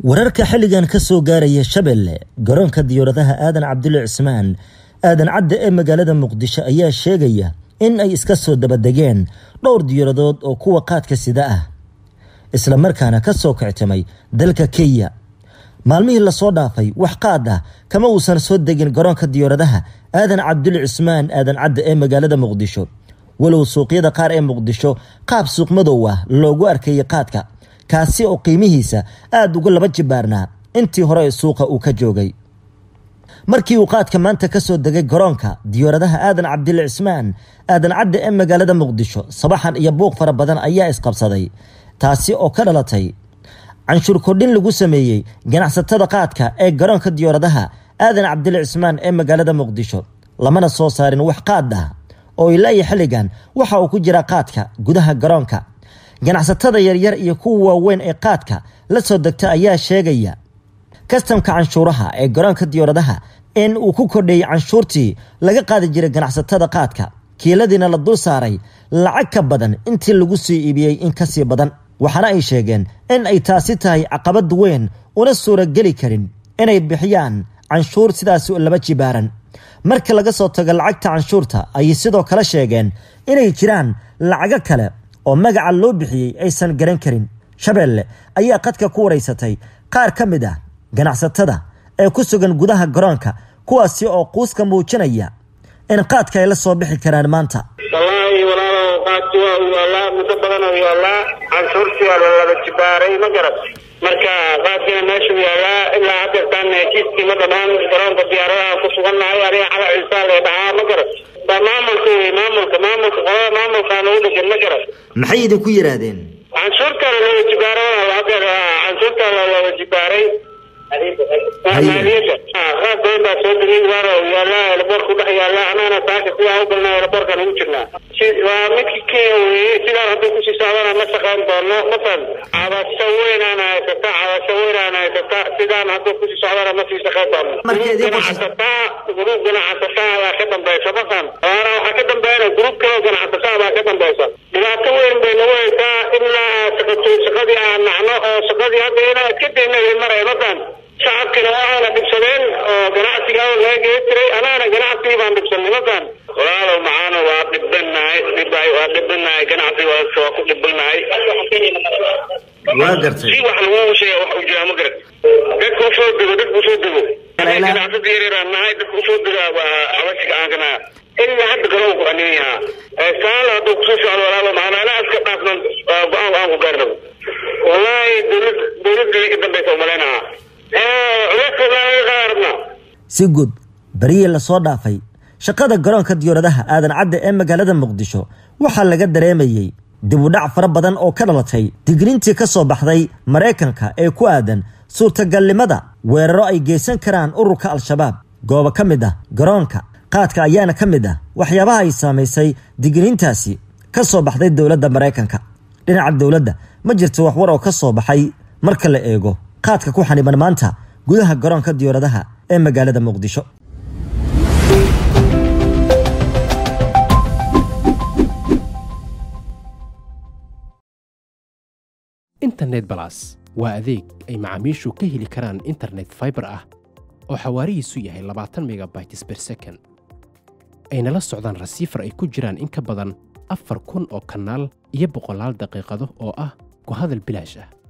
wararka xilligan ka soo gaaraya shabeelle garoonka diyaaradaha aadan cabdulle cismaan aadan cadde ee magaalada muqdisho ayaa sheegaya in ay iska soo dabadegeen dhowr diyaaradood oo kuwa qaadka sida ah isla markaana ka soo kictimay dalka kenya maalmihii lasoo dhaafay wax qaad ah kama uusan soo degin garoonka diyaaradaha aadan cabdulle cismaan aadan cadde ee magaalada muqdisho walow suuqyada qaar ee muqdisho qaab suuq madow ah loogu arkayay qaadka kaasi oo qiimihiisa aada uga laba jibaarnaa intii hore ee suuqa uu ka joogay markii uu qaadka maanta ka soo degay garoonka diyaaradaha aadan cabdille cismaan aadan cadde ee magaalada muqdisho sabaxan iyo buuq fara badan ayaa isqabsaday taasi oo ka dhalatay canshuur kordhin lagu sameeyey ganacsatada qaadka ee garoonka diyaaradaha aadan cabdille cismaan ee magaalada muqdisho lamana soo saarin wax qaad ah oo ilaa iyo xilligan waxa uu ku jira qaadka gudaha garoonka ganacsatada yaryar iyo kuwa waaweyn ee qaadka la soo degta ayaa sheegaya kastamka canshuuraha ee garoonka diyaaradaha in uu ku kordheeyey canshuurtii laga qaadi jiray ganacsatada qaadka kiiladiina la dul saaray lacag ka badan intii lagu sii iibiyey in kasii badan waxaana ay sheegeen in ay taasi tahay caqabad weyn una suurageli karin inay bixiyaan canshuur sidaasi laba jibaaran marka laga soo tago lacagta canshuurta ayay sidoo kale sheegeen inay jiraan lacago kale oo magaca loo bixiyey aysan garan karin shabeelle ayaa qadka ku wareysatay qaar ka mid ah ganacsatada ee ku sugan gudaha garoonka kuwaasi oo quuska muujinaya in qaadka ay la soo bixi karaan maanta wallaahi walaalow qaadki waa u yaallaa muddo badan oo yaallaa canshuurtii waa laba jibaaray ma garat marka qaadkina meeshuu yaallaa ilaa hadeertaan heshiiskii ma dhamaan garoonka diyaaradaha ku sugannahay adiga cala ciisaan lee dhahaa ma garat waa maamulka wey maamulka maamulka qolada maamulkaan ugu dhegan ma garat maxay idinku yidhaahdeen canshuurtaa laba jibaaray hadeer canshuurtaa laba jibaaray maaliyadda qaad badan baa soo degay waana yaallaa elaboorka udhex yaallaa anagana saaka sidaa u galnaa elaboorkaan ugu jirnaa waa midki kenya weeye sidaan hadduu kusii socdana ma shaqayn doono mafan cabasho weynaan haysata cabasho weynaan haysata sidaan hadduu kusii socdana ma sii shaqayn doono ganacsataa gruub ganacsataa baa ka dambaysa mafan waana waxaa ka dambeeyana gruub kaloo ganacsataa baa ka dambaysa dhibaato weyn bay nagu haysaa ilaa shaqadii aan nacno oo shaqadii hadda inaa iska dayna maraya mafan shacabkina waxaana dhibsadeen oo ganacsiga awal laga geli jiray anaana ganacsigii baan dhibsanay mafan walaalow macaana waa dhibanahay dhibay waa dhibanahay ganacsiga waa ku dhibanahay waa gartay si wax lagu sheega wax uu jiraa ma garat dadka usoo dego dadka usoo dego ganacsada yaryaraan nahay dadka usoo dega waa cabashiga aan kanaa ilaa hadda garoon ku anin yahaa saala hadduu kusoo socdo walaalo macaana anaa iska dhaafnan go-aan aan ku gaarnabo wallaahi dowlad dowladda ka dambaysa umalaynaha si guud barihii lasoo dhaafay shaqada garoonka diyaaradaha aadan cadde ee magaalada muqdisho waxaa laga dareemayey dib u dhac fara badan oo ka dhalatay digniintii ka soo baxday maraykanka ee ku aadan suurtagalnimada weeraro ay geysan karaan ururka al-shabaab goobo ka mid ah garoonka qaadka ayaana ka mid ah waxyaabaha ay saamaysay digniintaasi ka soo baxday dowladda maraykanka dhinaca dowladda ma jirto waxwar oo ka soo baxay marka la eego qaadka ku xaniban maanta gudaha garoonka diyaaradaha ee magaalada muqdisho internet balas waa adeeg ay macaamiishu ka heli karaan internet faibar ah oo xawaarihiisu yahay labaatan megabytes ber second ayna la socdaan rasiifar ay ku jiraan in ka badan afar kun oo kanaal iyo boqolaal daqiiqado oo ah ku hadal bilaash ah